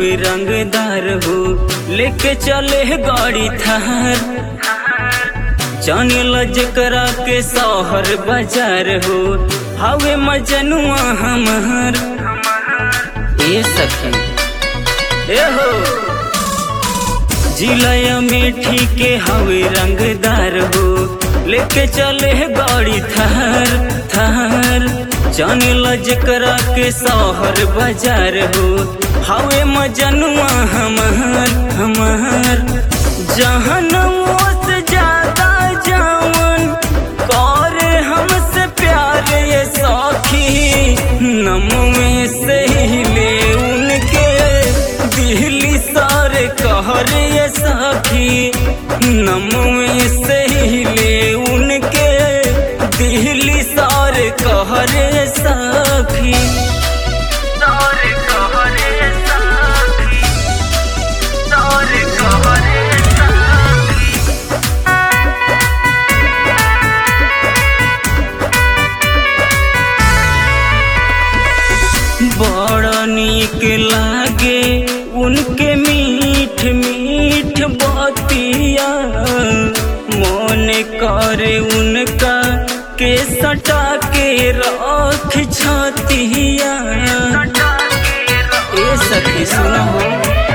हवे रंगदार हो लेके चले गाड़ी थार जाने लजकरा के शहर बाजार हो हवे मजनुआ हमार ए सखी ए हो जिला मीठी के हवे रंगदार हो लेके चले गाड़ी थार थार जाने लजकरा के शहर बाजार हो हवे मजनुआ हमार हमार जहनुओ से ज्यादा जावन करे हमसे प्यार ये सखी नम में से ही ले उनके दिल्ली सारे कहर ये सखी नम में से ही ले उनके दिल्ली सारे कहर ये सखी सारे कहर ये सखी सारे कहर ये सखी बड़ा नीक लागे उनके मीठ मीठ बतिया मन करे उनका के सटा के रख छतिया ए सखी सुनो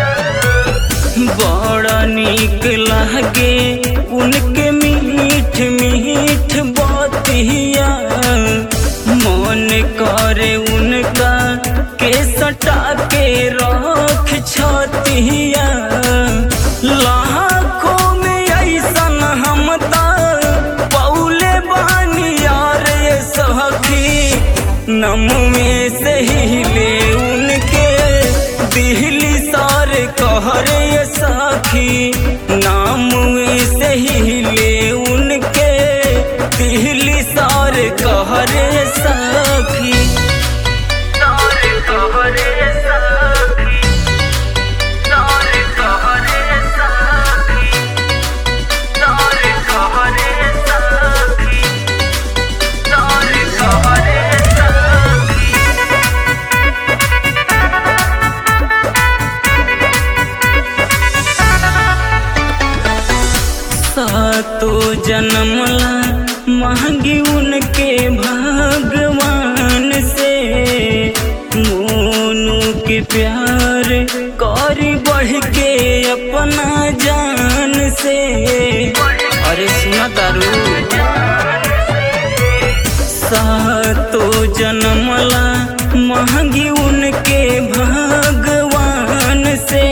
बड़ा नीक लागे उनके मीठ मीठ बतिया मन करे उनका के सटा के रख छतिया लाखों में ऐसन हम पौले बानी यार ये सखी नम में से ही ले उनके दिल्ली सारे कहर ये सखी नाम में से ही ले उनके दिल्ली सारे कहर ये सखी सारे कहर ये सखी सारे कहर ये सखी सारे कहर ये सखी सारे कहर ये सखी सातो जन्मला मांगी उनके भगवान से मोनू के प्यार करी बढ़ के अपना जान से अरे सुना तारू सातो जन्मला मांगी उनके भगवान से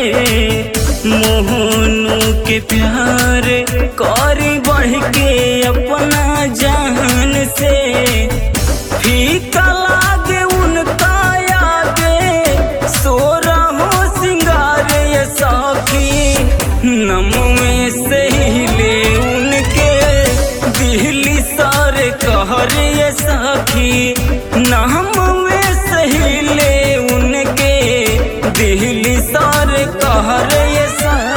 मोहनू के प्यार करी बढ़ के अपना जान से फीका लागे उनका आगे सोरा हो सिंगार ये सखी नम में से ही ले उनके दिल्ली सारे कहर ये सखी नाम में से ही ले उनके दिल्ली सारे कहर ये सखी